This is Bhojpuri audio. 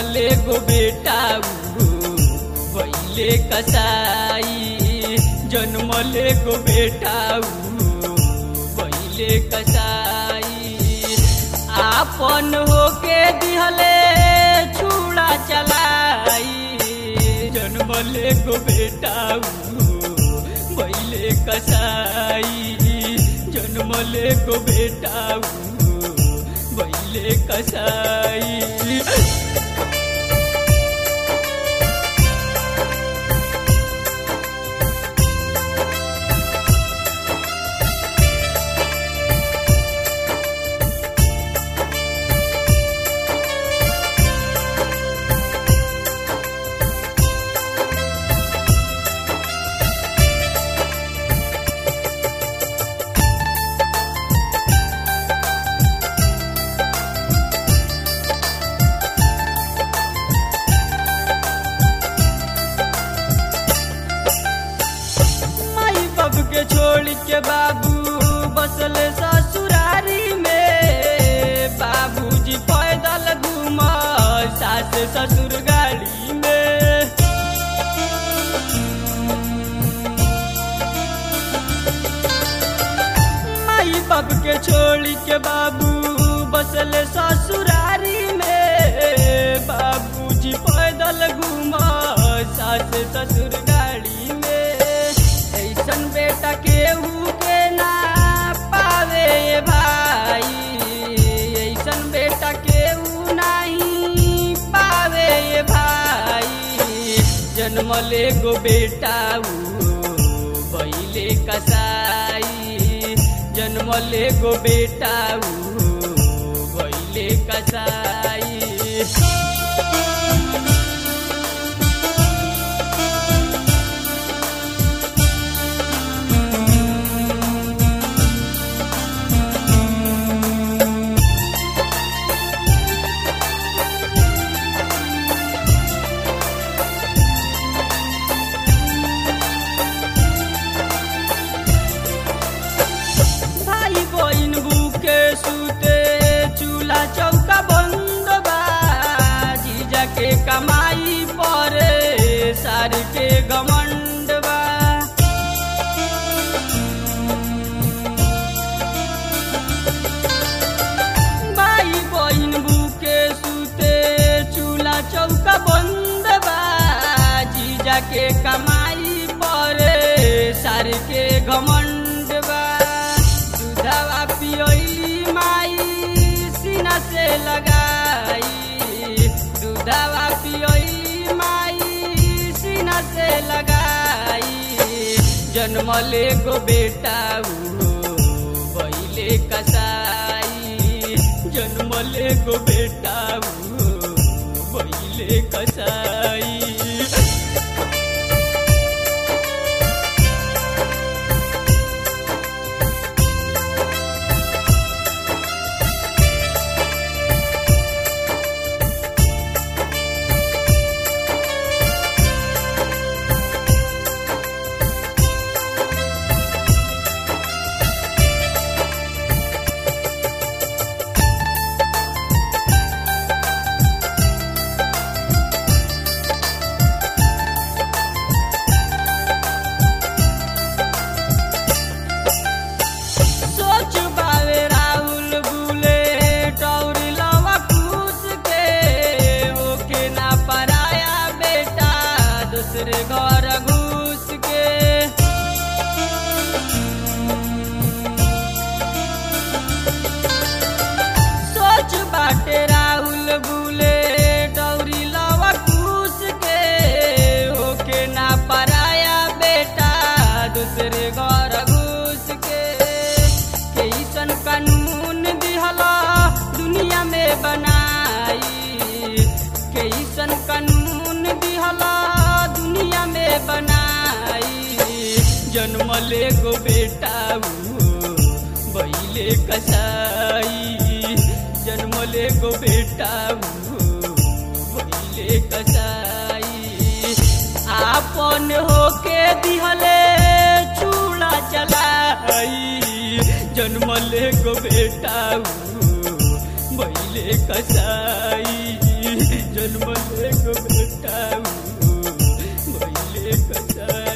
जन्मले गो बेटा भैले कसाई जन्मले गो बेटा भैले कसाई आपन होके दिहले छुड़ा चलाई जन्मले गो बेटा भैले कसाई जन्मले गो बेटा भैले कसाई माई बाप के छोड़ के बाबू बसल ससुरारी में बाबूजी पैदल घूम सास ससुर गाड़ी में माई बाप के छोड़ के बाबू बसल ससुरारी में बाबूजी पैदल घूम सास ससुर गाड़ी में ऐसन बेटा केहू के ना पावे भाई ऐसन बेटा केहू नहीं पावे भाई जन्मले गो बेटा बैले कसाई जन्मले गो बेटा बैले कसाई भाई बहिन बुके सुते चूल्हा चौका बंद बा जीजा के कमाई परे सार के घमंड बा भाई बहिन बुके सुते चूल्हा चौका बंद बा जीजा के कमाई परे सार के घमंड बा दूधवा पियोली माई सीना से लगाई दूधवा पियोली माई सीना से लगाई जन्मले गो बेटा बैले कसाई जन्मले गो बेटा बैले कसाई सोच बावे राहुल बुले टौरी लवा खुश के ओके ना पराया बेटा दूसरे घर घुस के सोच बाटे राहुल बुले टौरी लवा खुश के ओके ना पराया बेटा दूसरे घर घुस के कैसन कानून दिहला दुनिया में बनाई कैसन कानून दिहला दुनिया में बनाई जन्मले गो बेटा बैले कसाई जन्मले गो बेटा बैले कसाई आपन होके दिहले चूड़ा चलाई जन्मले गो बेटा बैले कसाई जन्मले एगो बेटा भैले कसाई